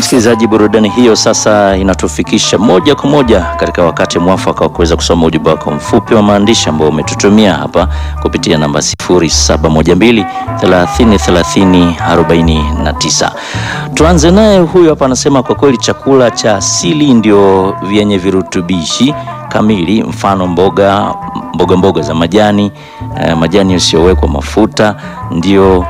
Msikilizaji, burudani hiyo sasa inatufikisha moja kwa moja katika wakati mwafaka wa kuweza kusoma ujumbe wako mfupi wa maandishi ambao umetutumia hapa kupitia namba 0712 30 30 49. Tuanze naye huyu hapa, anasema kwa kweli chakula cha asili ndio vyenye virutubishi kamili, mfano mboga mboga mboga za majani eh, majani yasiyowekwa mafuta ndio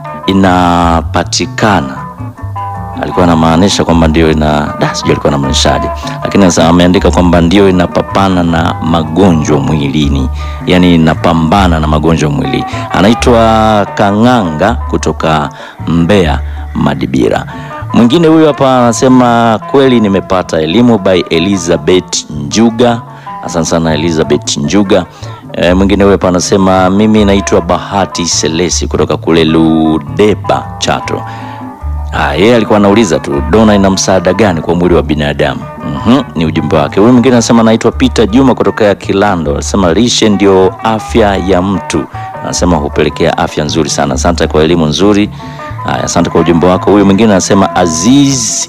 inapatikana alikuwa anamaanisha kwamba ndio ina da, sijui alikuwa anamaanishaje, lakini sasa ameandika kwamba ndio inapapana na magonjwa mwilini, yani inapambana na magonjwa mwilini. Anaitwa Kang'anga kutoka Mbeya Madibira. Mwingine huyu hapa anasema kweli nimepata elimu by Elizabeth Njuga. Asante sana Elizabeth Njuga. E, mwingine huyu hapa anasema mimi naitwa Bahati Selesi kutoka kule Ludeba Chato. Ah, yeye alikuwa anauliza tu dona ina msaada gani kwa mwili wa binadamu? Mhm, ni ujumbe wake. Huyu mwingine anasema anaitwa Peter Juma kutoka Kilando. Anasema lishe ndio afya ya mtu. Anasema hupelekea afya nzuri sana. Asante kwa elimu nzuri. Haya, asante kwa ujumbe wako. Huyu mwingine anasema Aziz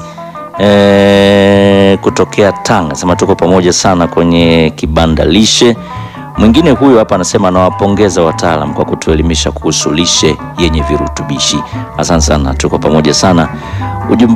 eh, kutokea Tanga. Anasema tuko pamoja sana kwenye kibanda lishe. Mwingine huyu hapa anasema anawapongeza wataalam kwa kutuelimisha kuhusu lishe yenye virutubishi. Asante sana, tuko pamoja sana. Ujumbe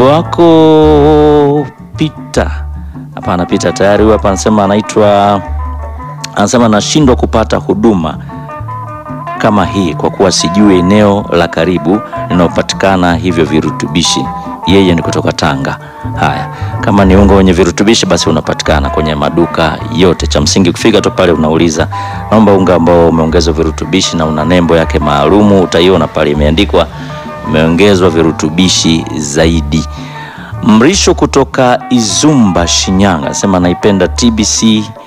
wako Pita, hapana Pita tayari. Huyu hapa anasema anaitwa, anasema anashindwa kupata huduma kama hii kwa kuwa sijui eneo la karibu linalopatikana hivyo virutubishi. Yeye ni kutoka Tanga. Haya, kama ni unga wenye virutubishi basi unapatikana kwenye maduka yote. Cha msingi kufika tu pale unauliza, naomba unga ambao umeongezwa virutubishi na una nembo yake maalumu, utaiona pale imeandikwa umeongezwa virutubishi zaidi. Mrisho kutoka Izumba, Shinyanga, anasema naipenda TBC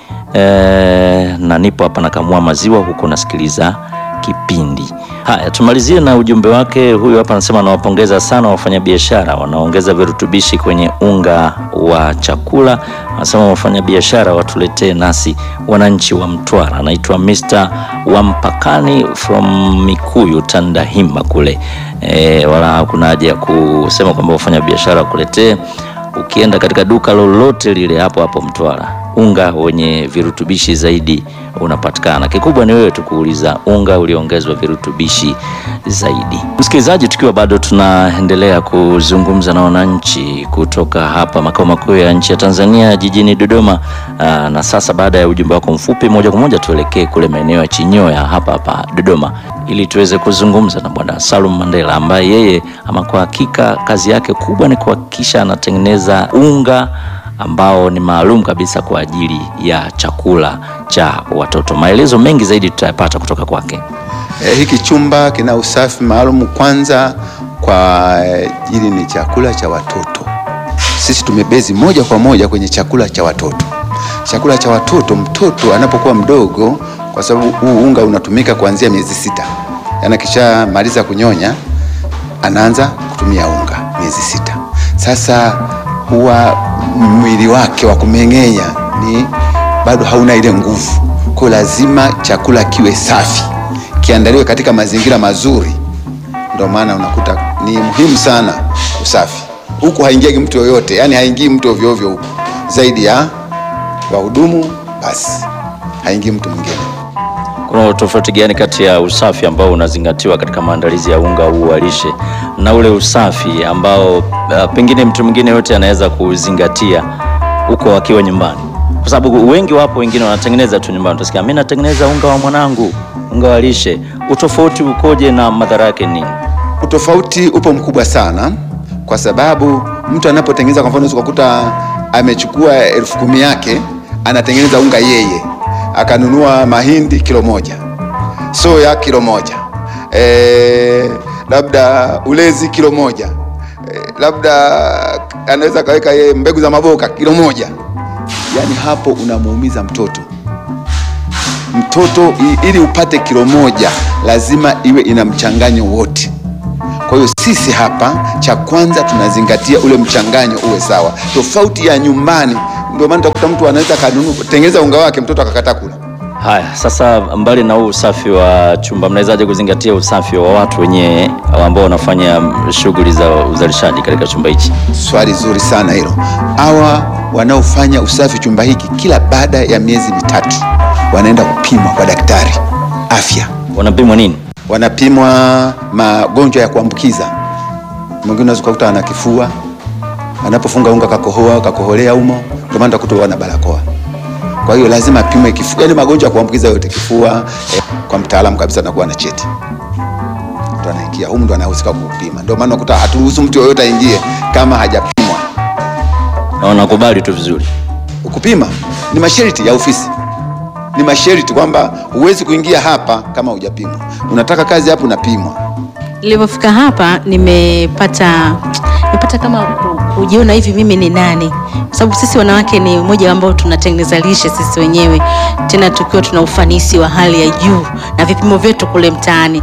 eh, na nipo hapa nakamua maziwa huku nasikiliza kipindi. Haya, tumalizie na ujumbe wake. Huyu hapa anasema anawapongeza sana wafanyabiashara wanaongeza virutubishi kwenye unga wa chakula. Anasema wafanyabiashara watuletee nasi wananchi wa Mtwara. Anaitwa Mr. Wampakani from Mikuyu Tandahimba kule. E, wala hakuna haja ya kusema kwamba wafanyabiashara wakuletee. Ukienda katika duka lolote lile hapo hapo Mtwara unga wenye virutubishi zaidi unapatikana. Kikubwa ni wewe tu kuuliza unga ulioongezwa virutubishi zaidi. Msikilizaji, tukiwa bado tunaendelea kuzungumza na wananchi kutoka hapa makao makuu ya nchi ya Tanzania jijini Dodoma. Aa, na sasa baada ya ujumbe wako mfupi, moja kwa moja tuelekee kule maeneo ya Chinyoya hapa hapa Dodoma ili tuweze kuzungumza na Bwana Salum Mandela ambaye yeye ama kwa hakika kazi yake kubwa ni kuhakikisha anatengeneza unga ambao ni maalum kabisa kwa ajili ya chakula cha watoto. Maelezo mengi zaidi tutayapata kutoka kwake. E, hiki chumba kina usafi maalum kwanza kwa ajili ni chakula cha watoto. Sisi tumebezi moja kwa moja kwenye chakula cha watoto. Chakula cha watoto, mtoto anapokuwa mdogo, kwa sababu huu unga unatumika kuanzia miezi sita, yaani akishamaliza kunyonya anaanza kutumia unga miezi sita. Sasa huwa mwili wake wa kumeng'enya ni bado hauna ile nguvu, kwa lazima chakula kiwe safi, kiandaliwe katika mazingira mazuri. Ndio maana unakuta ni muhimu sana usafi. Huku haingiagi mtu yoyote, yani haingii mtu ovyo ovyo huku, zaidi ya wahudumu basi, haingii mtu mwingine. Kuna tofauti gani kati ya usafi ambao unazingatiwa katika maandalizi ya unga huu wa lishe na ule usafi ambao uh, pengine mtu mwingine yote anaweza kuzingatia huko akiwa nyumbani? Kwa sababu wengi wapo, wengine wanatengeneza tu nyumbani, utasikia mimi natengeneza unga wa mwanangu, unga wa lishe. Utofauti ukoje na madhara yake nini? Utofauti upo mkubwa sana, kwa sababu mtu anapotengeneza, kwa mfano, unaweza kukuta amechukua elfu kumi yake anatengeneza unga yeye akanunua mahindi kilo moja, soya kilo moja, e, labda ulezi kilo moja, e, labda anaweza kaweka yeye mbegu za maboka kilo moja. Yaani hapo unamuumiza mtoto. Mtoto ili upate kilo moja lazima iwe ina mchanganyo wote. Kwa hiyo sisi hapa, cha kwanza tunazingatia ule mchanganyo uwe sawa, tofauti ya nyumbani. Ndio maana utakuta mtu anaweza kanunua tengeneza unga wake, mtoto akakataa kula, Haya, sasa mbali na huu usafi wa chumba, mnawezaje kuzingatia usafi wa watu wenyewe ambao wanafanya shughuli za uzalishaji katika chumba hichi? Swali zuri sana hilo. Hawa wanaofanya usafi chumba hiki kila baada ya miezi mitatu wanaenda kupimwa kwa daktari afya, Wanapimwa nini? wanapimwa magonjwa ya kuambukiza. Mwingine unaweza kukuta ana kifua, anapofunga unga kakohoa, kakoholea umo, ndio maana utakuta wana barakoa. Kwa hiyo lazima apimwe kifua, yani magonjwa ya kuambukiza yote, kifua eh, kwa mtaalamu kabisa anakuwa na cheti ndo anaingia humu, ndo anahusika kupima. Ndio maana unakuta haturuhusu mtu yoyote aingie kama hajapimwa. Na wanakubali tu vizuri. Kupima ni masharti ya ofisi, ni masharti kwamba huwezi kuingia hapa kama hujapimwa. Unataka kazi hapo, unapimwa. Nilipofika hapa nimepata nimepata kama ku- kujiona hivi mimi ni nani, kwa sababu sisi wanawake ni mmoja ambao tunatengeneza lishe sisi wenyewe, tena tukiwa tuna ufanisi wa hali ya juu na vipimo vyetu kule mtaani,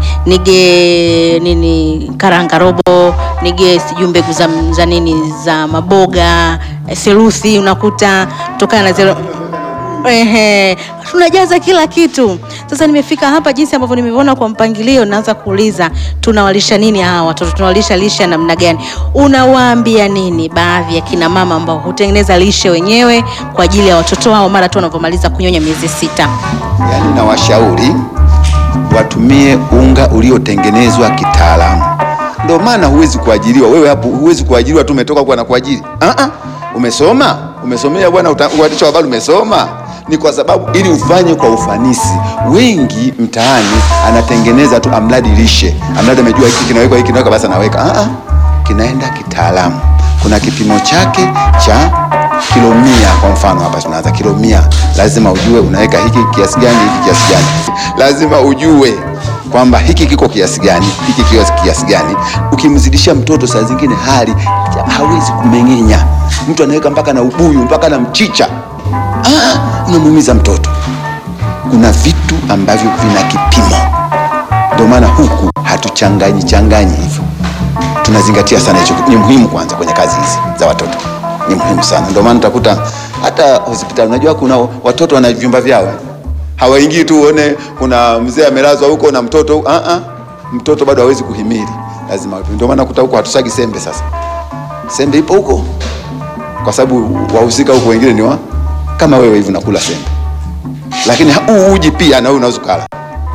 nige nini karanga robo, nige sijui mbegu za, za nini za maboga eh, seruthi, unakuta tokana na zero Ehe, tunajaza kila kitu. Sasa nimefika hapa, jinsi ambavyo nimeona kwa mpangilio, naanza kuuliza tunawalisha nini hawa watoto, tunawalisha lishe ya namna gani? Unawaambia nini baadhi ya kina mama ambao hutengeneza lishe wenyewe kwa ajili ya watoto wao mara tu wanavyomaliza kunyonya miezi sita? Yaani na washauri watumie unga uliotengenezwa kitaalamu. Ndio maana huwezi kuajiriwa wewe hapo, huwezi kuajiriwa tu umetoka kwa na kuajiri. Ah ah, umesoma, umesomea bwana uta- uandishi wa habari, umesoma ni kwa sababu ili ufanye kwa ufanisi. Wengi mtaani anatengeneza tu amradi lishe, amradi amejua hiki kinawekwa hiki kinawekwa, basi anaweka. Ah ah, kinaenda kitaalamu. Kuna kipimo chake cha kilo mia kwa mfano hapa tunaanza kilo mia lazima ujue unaweka hiki kiasi gani hiki kiasi gani lazima ujue kwamba hiki kiko kiasi gani hiki kiko kiasi gani ukimzidishia mtoto saa zingine hali hawezi kumeng'enya mtu anaweka mpaka na ubuyu mpaka na mchicha ah, unamuumiza mtoto kuna vitu ambavyo vina kipimo ndio maana huku hatuchanganyi changanyi hivyo tunazingatia sana hicho. Ni muhimu kwanza kwenye kazi hizi za watoto, ni muhimu sana. Ndio maana utakuta hata hospitali, unajua kuna watoto wana vyumba vyao, eh. hawaingii tu uone kuna mzee amelazwa huko na mtoto ah ah, mtoto bado hawezi kuhimili, lazima. Ndio maana kuta huko hatusagi sembe. Sasa sembe ipo huko, kwa sababu wahusika huko wengine ni wa kama wewe hivi unakula sembe, lakini huu uji pia na wewe unaweza kula,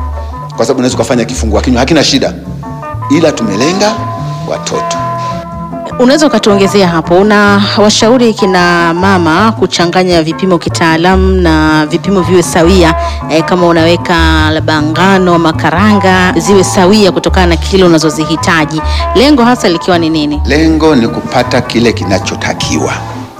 kwa sababu unaweza kufanya kifungua kinywa, hakina shida, ila tumelenga watoto. Unaweza ukatuongezea hapo, una washauri kina mama kuchanganya vipimo kitaalamu na vipimo viwe sawia eh, kama unaweka labda ngano ama karanga ziwe sawia kutokana na kilo unazozihitaji, lengo hasa likiwa ni nini? Lengo ni kupata kile kinachotakiwa.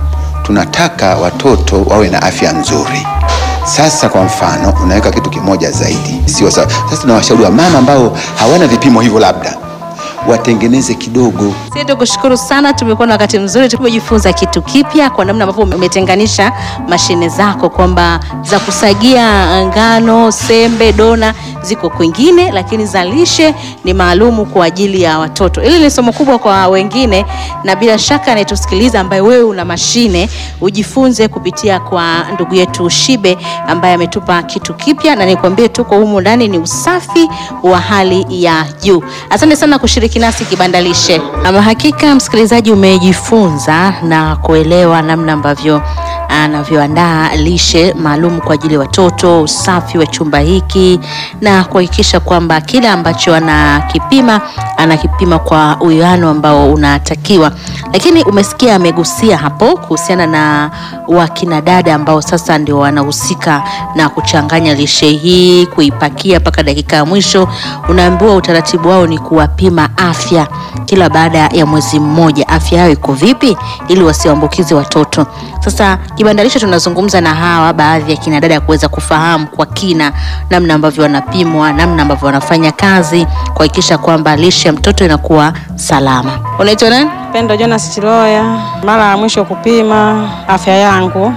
Tunataka watoto wawe na afya nzuri. Sasa kwa mfano, unaweka kitu kimoja zaidi, sio sawa. Sasa tunawashauri wamama ambao hawana vipimo hivyo, labda watengeneze kidogo. Sisi tukushukuru sana, tumekuwa na wakati mzuri, tumejifunza kitu kipya kwa namna ambavyo umetenganisha mashine zako kwamba za kusagia ngano, sembe, dona ziko kwingine, lakini za lishe ni maalumu kwa ajili ya watoto. Hili ni somo kubwa kwa wengine, na bila shaka anayetusikiliza ambaye wewe una mashine ujifunze kupitia kwa ndugu yetu Shibe ambaye ametupa kitu kipya, na nikwambie tuko humu ndani ni usafi wa hali ya juu. Asante sana kushiriki nasi kibanda lishe. Ama hakika msikilizaji, umejifunza na kuelewa namna ambavyo anavyoandaa lishe maalum kwa ajili ya watoto, usafi wa chumba hiki na kuhakikisha kwamba kile ambacho anakipima anakipima kwa uwiano ambao unatakiwa. Lakini umesikia amegusia hapo kuhusiana na wakina dada ambao sasa ndio wanahusika na kuchanganya lishe hii, kuipakia mpaka dakika ya mwisho. Unaambiwa utaratibu wao ni kuwapima afya kila baada ya mwezi mmoja, afya yao iko vipi, ili wasiambukize watoto. Sasa kibanda lishe tunazungumza na hawa baadhi ya kina dada kuweza kufahamu kwa kina namna ambavyo wanapimwa, namna ambavyo wanafanya kazi kuhakikisha kwamba lishe ya mtoto inakuwa salama. Unaitwa nani? Pendo Jonas Chiloya, mara ya mwisho kupima afya yangu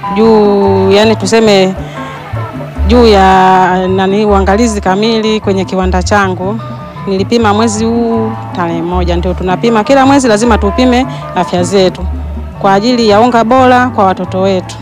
juu, yani tuseme juu ya nani, uangalizi kamili kwenye kiwanda changu nilipima mwezi huu tarehe moja. Ndio tunapima kila mwezi, lazima tupime afya zetu kwa ajili ya unga bora kwa watoto wetu. Na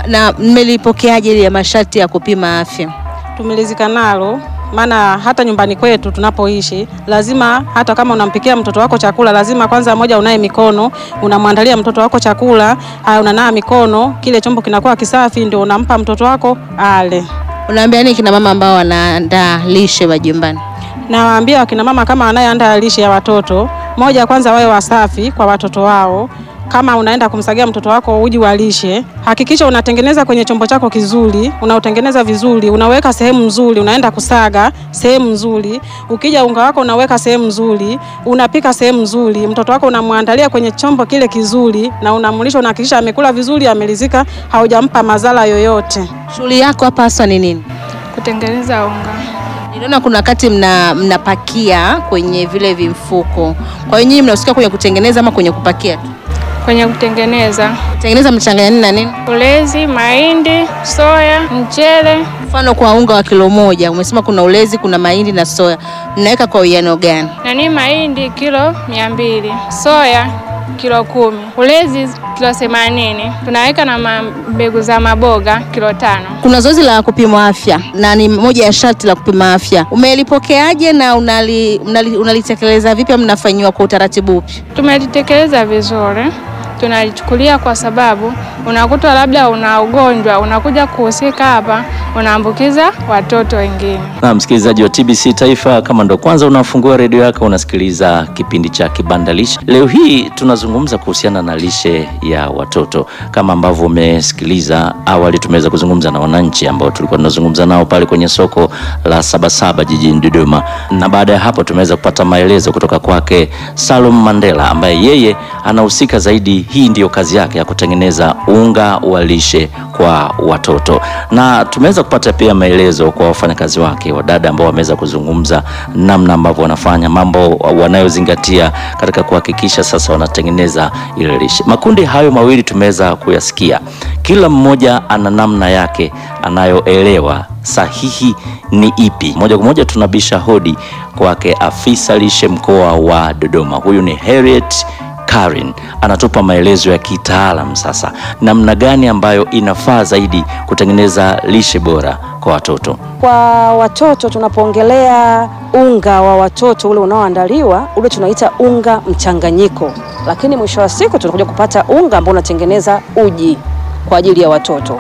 Na mmelipokeaje ile ya masharti ya kupima afya? Tumelizika nalo maana hata nyumbani kwetu tunapoishi, lazima hata kama unampikia mtoto wako chakula, lazima kwanza moja unaye mikono, unamwandalia mtoto wako chakula, haya unanaa mikono, kile chombo kinakuwa kisafi, ndio unampa mtoto wako ale. Unaambia nini kina mama ambao wanaandaa lishe majumbani? Nawaambia wakina mama kama wanayeandaa lishe ya watoto, moja kwanza wawe wasafi kwa watoto wao. Kama unaenda kumsagia mtoto wako uji wa lishe, hakikisha unatengeneza kwenye chombo chako kizuri, unautengeneza vizuri, unaweka sehemu nzuri, unaenda kusaga sehemu nzuri. Ukija unga wako unaweka sehemu nzuri, unapika sehemu nzuri, mtoto wako unamwandalia kwenye chombo kile kizuri na unamlisha, unahakikisha amekula vizuri, amelizika, haujampa madhara yoyote. Shughuli yako hapa haswa ni nini? Kutengeneza unga. Niliona kuna wakati mna mnapakia kwenye vile vimfuko. Kwa hiyo nyinyi mnahusika kwenye kutengeneza ama kwenye kupakia tu? Kwenye kutengeneza Tengeneza mchanganya nini na nini? ulezi, mahindi, soya, mchele. Mfano kwa unga wa kilo moja umesema kuna ulezi, kuna mahindi na soya, mnaweka kwa uwiano gani? Nani mahindi kilo mia mbili, soya kilo kumi, ulezi kilo themanini. Tunaweka na ma- mbegu za maboga kilo tano. Kuna zoezi la kupima afya na ni moja ya sharti la kupima afya. Umelipokeaje na unali, unali, unalitekeleza vipi? ama Mnafanyiwa kwa utaratibu upi? Tumelitekeleza vizuri, tunalichukulia kwa sababu unakuta labda una ugonjwa, unakuja kuhusika hapa, unaambukiza watoto wengine. Na msikilizaji wa TBC Taifa, kama ndo kwanza unafungua redio yako, unasikiliza kipindi cha Kibanda Lishe. Leo hii tunazungumza kuhusiana na lishe ya watoto. Kama ambavyo umesikiliza awali, tumeweza kuzungumza na wananchi ambao tulikuwa tunazungumza nao pale kwenye soko la Sabasaba jijini Dodoma, na baada ya hapo tumeweza kupata maelezo kutoka kwake Salum Mandela ambaye yeye anahusika zaidi, hii ndiyo kazi yake ya kutengeneza unga wa lishe kwa watoto, na tumeweza kupata pia maelezo kwa wafanyakazi wake wadada ambao wameweza kuzungumza namna ambavyo wanafanya mambo wanayozingatia katika kuhakikisha sasa wanatengeneza ile lishe. Makundi hayo mawili tumeweza kuyasikia, kila mmoja ana namna yake anayoelewa sahihi ni ipi. Moja kwa moja tunabisha hodi kwake afisa lishe mkoa wa Dodoma, huyu ni Harriet Karen anatupa maelezo ya kitaalam sasa, namna gani ambayo inafaa zaidi kutengeneza lishe bora kwa watoto. Kwa watoto tunapoongelea unga wa watoto ule unaoandaliwa ule tunaita unga mchanganyiko, lakini mwisho wa siku tunakuja kupata unga ambao unatengeneza uji kwa ajili ya watoto.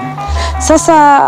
Sasa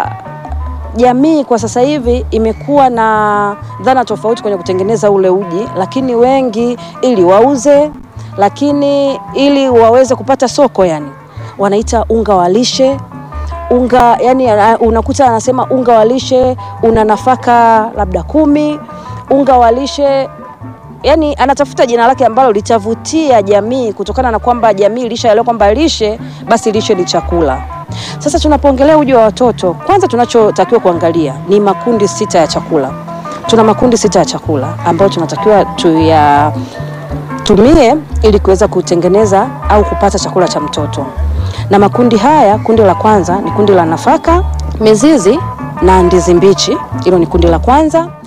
jamii kwa sasa hivi imekuwa na dhana tofauti kwenye kutengeneza ule uji, lakini wengi ili wauze, lakini ili waweze kupata soko, yani wanaita unga wa lishe unga yani, ana- unakuta anasema unga wa lishe una nafaka labda kumi, unga wa lishe yani anatafuta jina lake ambalo litavutia jamii, kutokana na kwamba jamii ilishaelewa kwamba lishe basi lishe ni chakula. Sasa tunapoongelea uji wa watoto, kwanza tunachotakiwa kuangalia ni makundi sita ya chakula. Tuna makundi sita ya chakula ambayo tunatakiwa tuyatumie ili kuweza kutengeneza au kupata chakula cha mtoto na makundi haya, kundi la kwanza ni kundi la nafaka, mizizi na ndizi mbichi. Hilo ni kundi la kwanza.